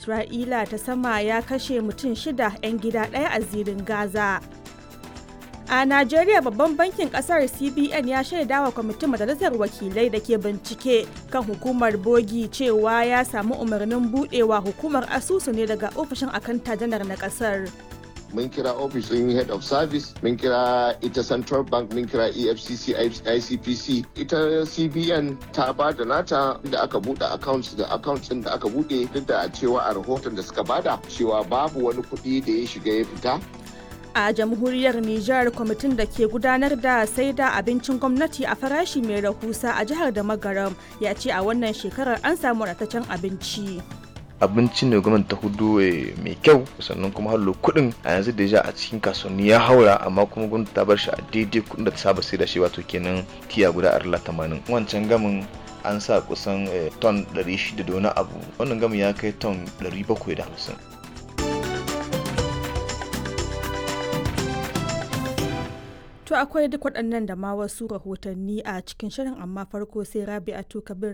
Isra'ila ta sama ya kashe mutum shida 'yan gida ɗaya a zirin Gaza. A Najeriya babban bankin kasar CBN ya shaida wa kwamitin majalisar wakilai da ke bincike kan hukumar bogi cewa ya samu umarnin budewa hukumar asusu ne daga ofishin akanta janar na kasar. mun kira ofishin head of service mun kira ita central bank mun kira efcc icpc ita cbn ta ba da nata da aka bude accounts da accounts din da aka bude duk da cewa a rahoton da suka bada cewa babu wani kuɗi da ya shiga ya fita a jamhuriyar Nijar kwamitin da ke gudanar da sai da abincin gwamnati a farashi mai rahusa a jihar da magaram ya ce a wannan shekarar an samu ratacen abinci. abinci ne gwamnati ta hudu mai kyau sannan kuma hallo kuɗin a yanzu da ja a cikin kasuwanni ya haura amma kuma gwamnati ta bar shi a daidai kuɗin da ta saba sai da shi wato kenan tiya guda arla tamanin wancan gamin an sa kusan ton 600 da wani abu wannan gamin ya kai ton 750 To akwai duk waɗannan da ma wasu rahotanni a cikin shirin amma farko sai Rabi'atu Kabir